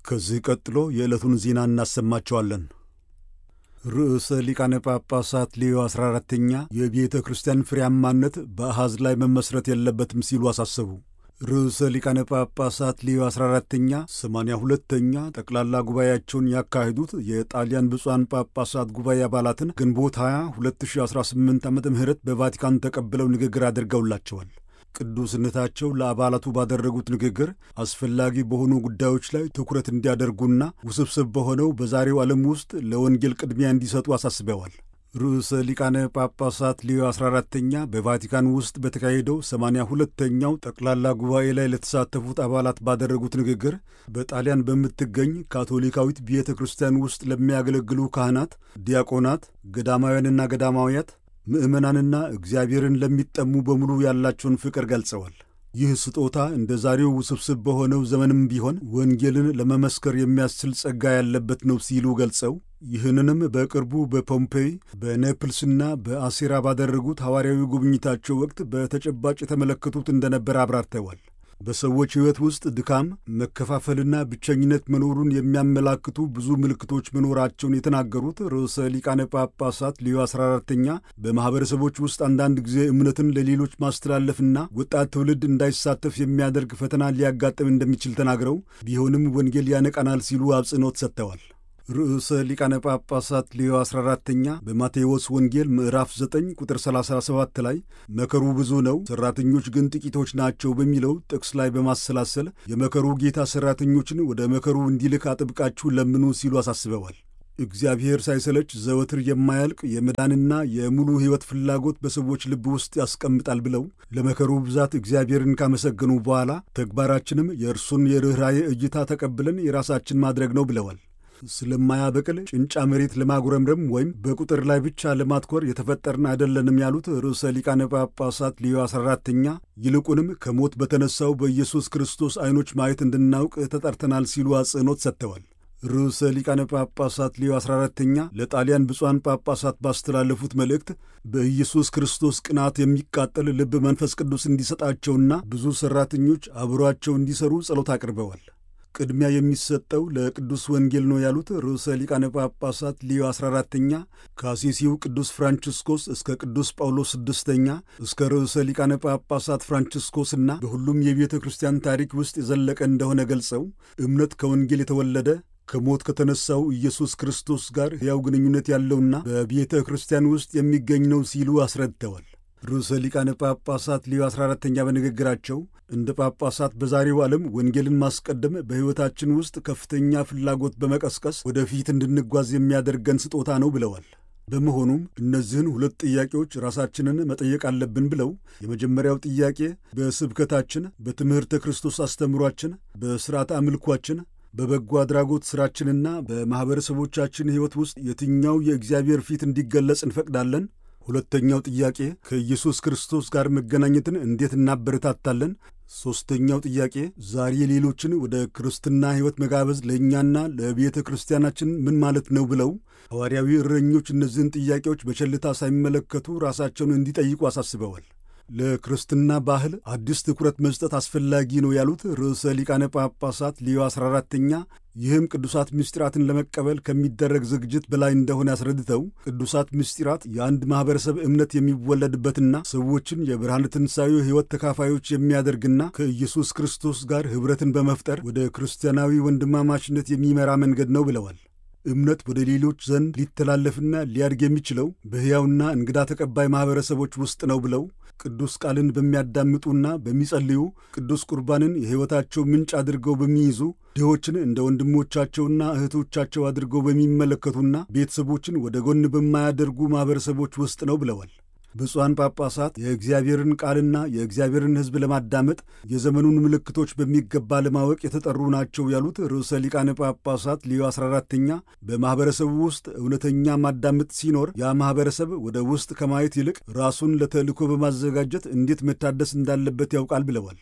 ከዚህ ቀጥሎ የዕለቱን ዜና እናሰማቸዋለን። ርዕሰ ሊቃነ ጳጳሳት ሌዮ 14ተኛ የቤተ ክርስቲያን ፍሬያማነት በአሐዝ ላይ መመስረት የለበትም ሲሉ አሳሰቡ። ርዕሰ ሊቃነ ጳጳሳት ሌዮ 14ተኛ 82ተኛ ጠቅላላ ጉባኤያቸውን ያካሄዱት የጣሊያን ብፁዓን ጳጳሳት ጉባኤ አባላትን ግንቦት 20 2018 ዓ ም በቫቲካን ተቀብለው ንግግር አድርገውላቸዋል። ቅዱስነታቸው ለአባላቱ ባደረጉት ንግግር አስፈላጊ በሆኑ ጉዳዮች ላይ ትኩረት እንዲያደርጉና ውስብስብ በሆነው በዛሬው ዓለም ውስጥ ለወንጌል ቅድሚያ እንዲሰጡ አሳስበዋል። ርዕሰ ሊቃነ ጳጳሳት ሌዮ 14ተኛ በቫቲካን ውስጥ በተካሄደው 82ተኛው ጠቅላላ ጉባኤ ላይ ለተሳተፉት አባላት ባደረጉት ንግግር በጣሊያን በምትገኝ ካቶሊካዊት ቤተ ክርስቲያን ውስጥ ለሚያገለግሉ ካህናት፣ ዲያቆናት፣ ገዳማውያንና ገዳማውያት ምዕመናንና እግዚአብሔርን ለሚጠሙ በሙሉ ያላቸውን ፍቅር ገልጸዋል። ይህ ስጦታ እንደ ዛሬው ውስብስብ በሆነው ዘመንም ቢሆን ወንጌልን ለመመስከር የሚያስችል ጸጋ ያለበት ነው ሲሉ ገልጸው ይህንንም በቅርቡ በፖምፔይ በኔፕልስና በአሴራ ባደረጉት ሐዋርያዊ ጉብኝታቸው ወቅት በተጨባጭ የተመለከቱት እንደነበር አብራርተዋል። በሰዎች ሕይወት ውስጥ ድካም፣ መከፋፈልና ብቸኝነት መኖሩን የሚያመላክቱ ብዙ ምልክቶች መኖራቸውን የተናገሩት ርዕሰ ሊቃነ ጳጳሳት ሌዮ 14ተኛ በማኅበረሰቦች ውስጥ አንዳንድ ጊዜ እምነትን ለሌሎች ማስተላለፍና ወጣት ትውልድ እንዳይሳተፍ የሚያደርግ ፈተና ሊያጋጥም እንደሚችል ተናግረው ቢሆንም ወንጌል ያነቃናል ሲሉ አጽንኦት ሰጥተዋል። ርዕሰ ሊቃነ ጳጳሳት ሌዮ 14ተኛ በማቴዎስ ወንጌል ምዕራፍ 9 ቁጥር 37 ላይ መከሩ ብዙ ነው፣ ሠራተኞች ግን ጥቂቶች ናቸው በሚለው ጥቅስ ላይ በማሰላሰል የመከሩ ጌታ ሠራተኞችን ወደ መከሩ እንዲልክ አጥብቃችሁ ለምኑ ሲሉ አሳስበዋል። እግዚአብሔር ሳይሰለች ዘወትር የማያልቅ የመዳንና የሙሉ ሕይወት ፍላጎት በሰዎች ልብ ውስጥ ያስቀምጣል ብለው ለመከሩ ብዛት እግዚአብሔርን ካመሰገኑ በኋላ ተግባራችንም የእርሱን የርኅራዬ እይታ ተቀብለን የራሳችን ማድረግ ነው ብለዋል። ስለማያበቅል ጭንጫ መሬት ለማጉረምረም ወይም በቁጥር ላይ ብቻ ለማትኮር የተፈጠርን አይደለንም ያሉት ርዕሰ ሊቃነ ጳጳሳት ሌዮ 14ተኛ ይልቁንም ከሞት በተነሳው በኢየሱስ ክርስቶስ ዐይኖች ማየት እንድናውቅ ተጠርተናል ሲሉ አጽንኦት ሰጥተዋል። ርዕሰ ሊቃነ ጳጳሳት ሌዮ 14ተኛ ለጣሊያን ብፁዓን ጳጳሳት ባስተላለፉት መልእክት በኢየሱስ ክርስቶስ ቅናት የሚቃጠል ልብ መንፈስ ቅዱስ እንዲሰጣቸውና ብዙ ሠራተኞች አብሯቸው እንዲሠሩ ጸሎት አቅርበዋል። ቅድሚያ የሚሰጠው ለቅዱስ ወንጌል ነው ያሉት ርዕሰ ሊቃነ ጳጳሳት ሊዮ 14ተኛ ከአሲሲው ቅዱስ ፍራንቺስኮስ እስከ ቅዱስ ጳውሎስ ስድስተኛ እስከ ርዕሰ ሊቃነ ጳጳሳት ፍራንቺስኮስና በሁሉም የቤተ ክርስቲያን ታሪክ ውስጥ የዘለቀ እንደሆነ ገልጸው እምነት ከወንጌል የተወለደ ከሞት ከተነሳው ኢየሱስ ክርስቶስ ጋር ሕያው ግንኙነት ያለውና በቤተ ክርስቲያን ውስጥ የሚገኝ ነው ሲሉ አስረድተዋል። ርዕሰ ሊቃነ ጳጳሳት ሊዮ 14ተኛ በንግግራቸው እንደ ጳጳሳት በዛሬው ዓለም ወንጌልን ማስቀደም በሕይወታችን ውስጥ ከፍተኛ ፍላጎት በመቀስቀስ ወደፊት እንድንጓዝ የሚያደርገን ስጦታ ነው ብለዋል። በመሆኑም እነዚህን ሁለት ጥያቄዎች ራሳችንን መጠየቅ አለብን ብለው የመጀመሪያው ጥያቄ በስብከታችን፣ በትምህርተ ክርስቶስ አስተምሯችን፣ በሥርዓተ አምልኳችን በበጎ አድራጎት ሥራችንና በማኅበረሰቦቻችን ሕይወት ውስጥ የትኛው የእግዚአብሔር ፊት እንዲገለጽ እንፈቅዳለን? ሁለተኛው ጥያቄ ከኢየሱስ ክርስቶስ ጋር መገናኘትን እንዴት እናበረታታለን? ሦስተኛው ጥያቄ ዛሬ ሌሎችን ወደ ክርስትና ሕይወት መጋበዝ ለእኛና ለቤተ ክርስቲያናችን ምን ማለት ነው? ብለው ሐዋርያዊ እረኞች እነዚህን ጥያቄዎች በቸልታ ሳይመለከቱ ራሳቸውን እንዲጠይቁ አሳስበዋል። ለክርስትና ባህል አዲስ ትኩረት መስጠት አስፈላጊ ነው ያሉት ርዕሰ ሊቃነ ጳጳሳት ሊዮ 14ተኛ ይህም ቅዱሳት ምስጢራትን ለመቀበል ከሚደረግ ዝግጅት በላይ እንደሆነ ያስረድተው ቅዱሳት ምስጢራት የአንድ ማኅበረሰብ እምነት የሚወለድበትና ሰዎችን የብርሃነ ትንሣኤው ሕይወት ተካፋዮች የሚያደርግና ከኢየሱስ ክርስቶስ ጋር ኅብረትን በመፍጠር ወደ ክርስቲያናዊ ወንድማማችነት የሚመራ መንገድ ነው ብለዋል። እምነት ወደ ሌሎች ዘንድ ሊተላለፍና ሊያድግ የሚችለው በሕያውና እንግዳ ተቀባይ ማኅበረሰቦች ውስጥ ነው ብለው ቅዱስ ቃልን በሚያዳምጡና በሚጸልዩ ቅዱስ ቁርባንን የሕይወታቸው ምንጭ አድርገው በሚይዙ ድሆችን እንደ ወንድሞቻቸውና እህቶቻቸው አድርገው በሚመለከቱና ቤተሰቦችን ወደ ጎን በማያደርጉ ማኅበረሰቦች ውስጥ ነው ብለዋል። ብፁዓን ጳጳሳት የእግዚአብሔርን ቃልና የእግዚአብሔርን ሕዝብ ለማዳመጥ የዘመኑን ምልክቶች በሚገባ ለማወቅ የተጠሩ ናቸው ያሉት ርዕሰ ሊቃነ ጳጳሳት ሊዮ 14ተኛ በማኅበረሰቡ ውስጥ እውነተኛ ማዳመጥ ሲኖር ያ ማኅበረሰብ ወደ ውስጥ ከማየት ይልቅ ራሱን ለተልእኮ በማዘጋጀት እንዴት መታደስ እንዳለበት ያውቃል ብለዋል።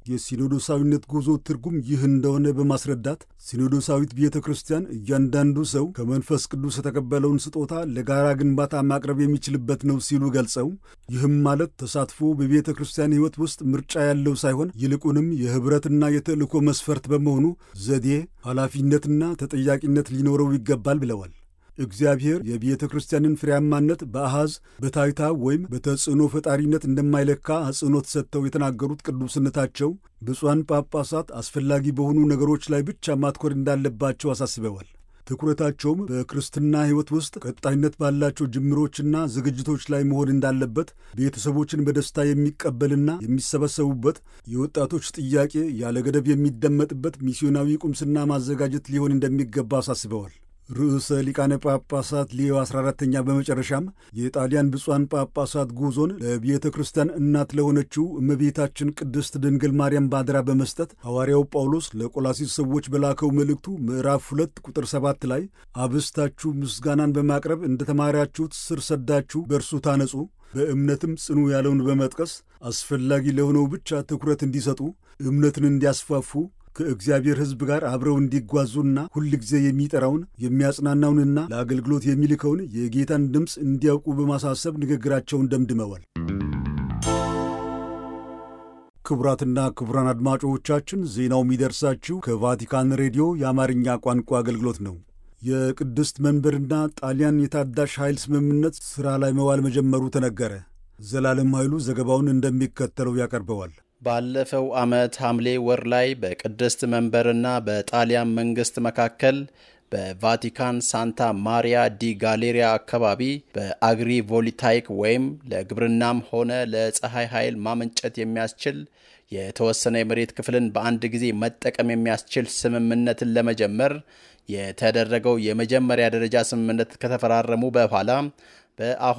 የሲኖዶሳዊነት ጉዞ ትርጉም ይህ እንደሆነ በማስረዳት ሲኖዶሳዊት ቤተ ክርስቲያን እያንዳንዱ ሰው ከመንፈስ ቅዱስ የተቀበለውን ስጦታ ለጋራ ግንባታ ማቅረብ የሚችልበት ነው ሲሉ ገልጸው ይህም ማለት ተሳትፎ በቤተ ክርስቲያን ሕይወት ውስጥ ምርጫ ያለው ሳይሆን ይልቁንም የኅብረትና የተልእኮ መስፈርት በመሆኑ ዘዴ፣ ኃላፊነትና ተጠያቂነት ሊኖረው ይገባል ብለዋል። እግዚአብሔር የቤተ ክርስቲያንን ፍሬያማነት በአሃዝ በታይታ ወይም በተጽዕኖ ፈጣሪነት እንደማይለካ አጽንኦት ሰጥተው የተናገሩት ቅዱስነታቸው ብፁዓን ጳጳሳት አስፈላጊ በሆኑ ነገሮች ላይ ብቻ ማትኮር እንዳለባቸው አሳስበዋል። ትኩረታቸውም በክርስትና ሕይወት ውስጥ ቀጣይነት ባላቸው ጅምሮችና ዝግጅቶች ላይ መሆን እንዳለበት፣ ቤተሰቦችን በደስታ የሚቀበልና የሚሰበሰቡበት፣ የወጣቶች ጥያቄ ያለ ገደብ የሚደመጥበት ሚስዮናዊ ቁምስና ማዘጋጀት ሊሆን እንደሚገባ አሳስበዋል። ርዕሰ ሊቃነ ጳጳሳት ሊዮ 14ተኛ በመጨረሻም የጣሊያን ብፁዓን ጳጳሳት ጉዞን ለቤተ ክርስቲያን እናት ለሆነችው እመቤታችን ቅድስት ድንግል ማርያም ባድራ በመስጠት ሐዋርያው ጳውሎስ ለቆላሲስ ሰዎች በላከው መልእክቱ ምዕራፍ ሁለት ቁጥር ሰባት ላይ አብስታችሁ ምስጋናን በማቅረብ እንደ ተማሪያችሁት ስር ሰዳችሁ በእርሱ ታነጹ በእምነትም ጽኑ ያለውን በመጥቀስ አስፈላጊ ለሆነው ብቻ ትኩረት እንዲሰጡ እምነትን እንዲያስፋፉ ከእግዚአብሔር ሕዝብ ጋር አብረው እንዲጓዙና ሁል ጊዜ የሚጠራውን የሚያጽናናውንና ለአገልግሎት የሚልከውን የጌታን ድምፅ እንዲያውቁ በማሳሰብ ንግግራቸውን ደምድመዋል። ክቡራትና ክቡራን አድማጮቻችን ዜናው የሚደርሳችሁ ከቫቲካን ሬዲዮ የአማርኛ ቋንቋ አገልግሎት ነው። የቅድስት መንበርና ጣሊያን የታዳሽ ኃይል ስምምነት ሥራ ላይ መዋል መጀመሩ ተነገረ። ዘላለም ኃይሉ ዘገባውን እንደሚከተለው ያቀርበዋል። ባለፈው ዓመት ሐምሌ ወር ላይ በቅድስት መንበርና በጣሊያን መንግሥት መካከል በቫቲካን ሳንታ ማሪያ ዲ ጋሌሪያ አካባቢ በአግሪ ቮልታይክ ወይም ለግብርናም ሆነ ለፀሐይ ኃይል ማመንጨት የሚያስችል የተወሰነ የመሬት ክፍልን በአንድ ጊዜ መጠቀም የሚያስችል ስምምነትን ለመጀመር የተደረገው የመጀመሪያ ደረጃ ስምምነት ከተፈራረሙ በኋላ በአሁ